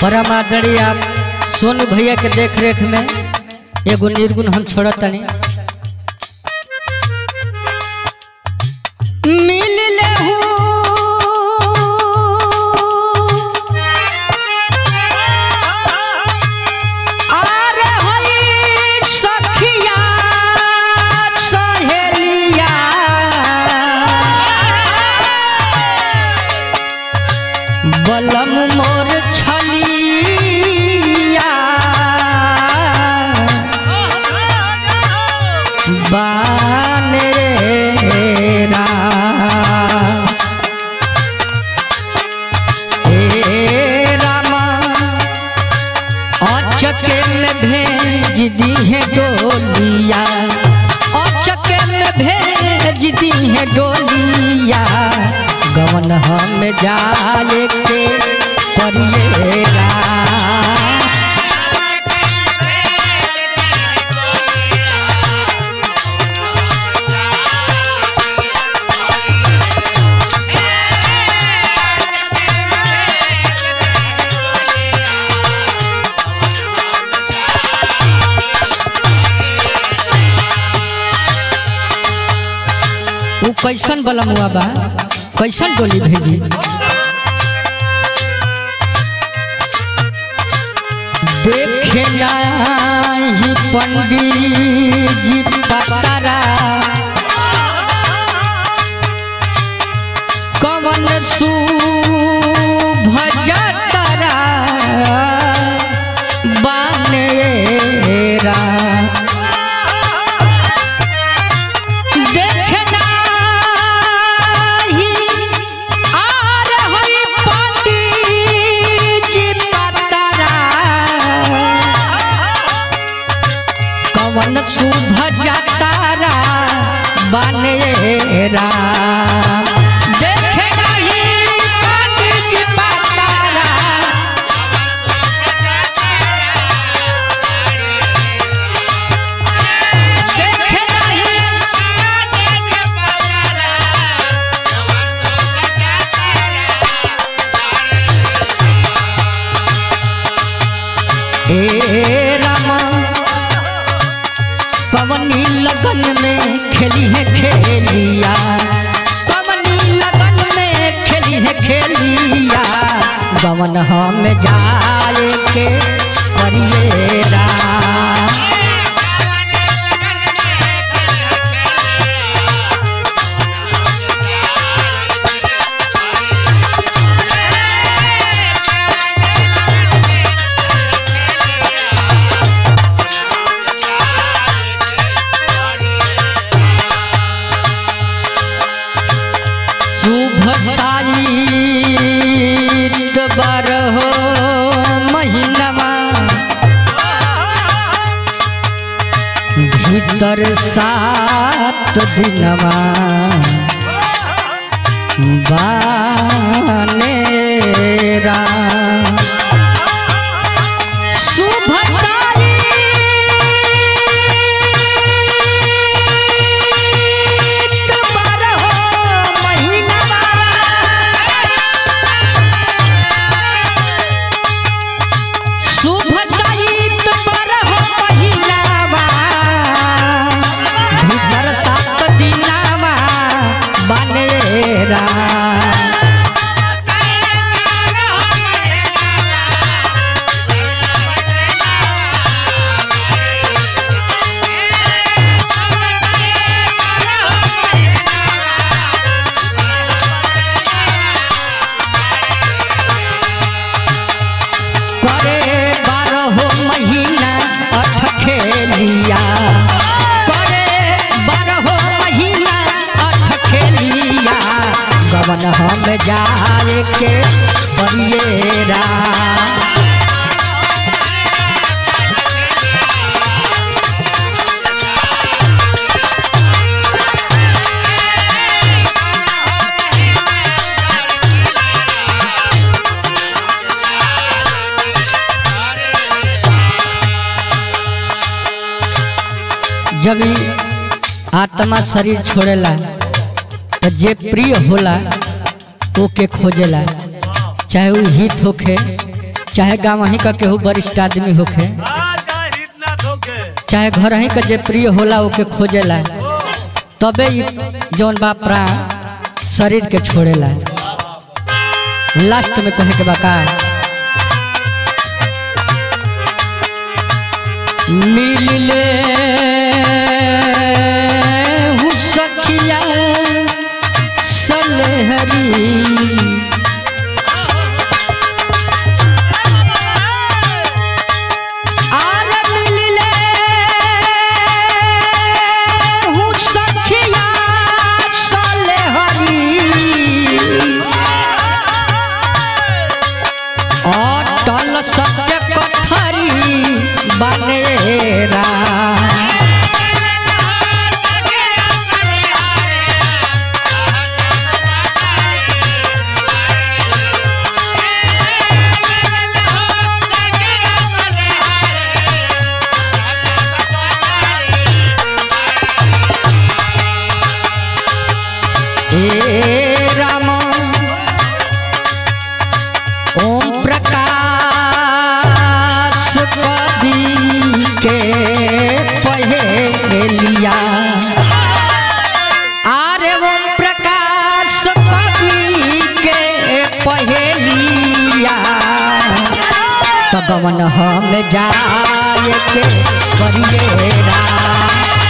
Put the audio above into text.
परम आदरणीय आप सोनू भैया के देख रेख में एगो निर्गुण हम छोड़त तनी मिल लेहू आर हई सखिया सहेलिया बलम मोर छलिया बान रे राम। ए रामा अचके में भेज दी है डोलिया अचके में भेज दी है डोलिया गवन हम जाले के परिएरा उ कैसन बलमुआ बा कैसन डोली भेजी देखे नाही पंडित जी पतारा कवन सु भजतरा बानेरा देखना ही आर हरि पंडित जी पतरा कवन शुभ जतारा बनेरा देखना ही पंडित जी पतरा देखना ही ए रामा पवनी लगन में खेली है खेलिया पवनी लगन में खेली है खेलिया गवन हम जाए के परिएरा शुभ साइत बारहो महीनवा भीतर सात दिनवा बानेरा शुभ साइत बारहो महीनवा शुभ सहित बरहो पहिरावा भीतर सात दिनावा बनेरा करे बारहो महीना अठ खेलिया करे बारहो महीना अठ खेलिया गवन हम जाए के परिएरा जब ई आत्मा शरीर छोड़ेला तो जे प्रिय होला ओके खोजेला चाहे वो हित होखे चाहे गाँव ही का केहू वरिष्ठ आदमी होखे चाहे घर ही का जे प्रिय होला ओके खोजेला तबे ई जौन बा प्राण शरीर के छोड़ेला लास्ट में कहे के बा का मिलले हूँ सखिया सलहरी आर मिलले हूँ सखिया सलहरी अटल सत्य कथरी बनेरा ए राम ओम प्रकाश कवि के पहेलिया आरे ओम प्रकाश कवि के पहेलिया तो गवन हम जाए के करिएरा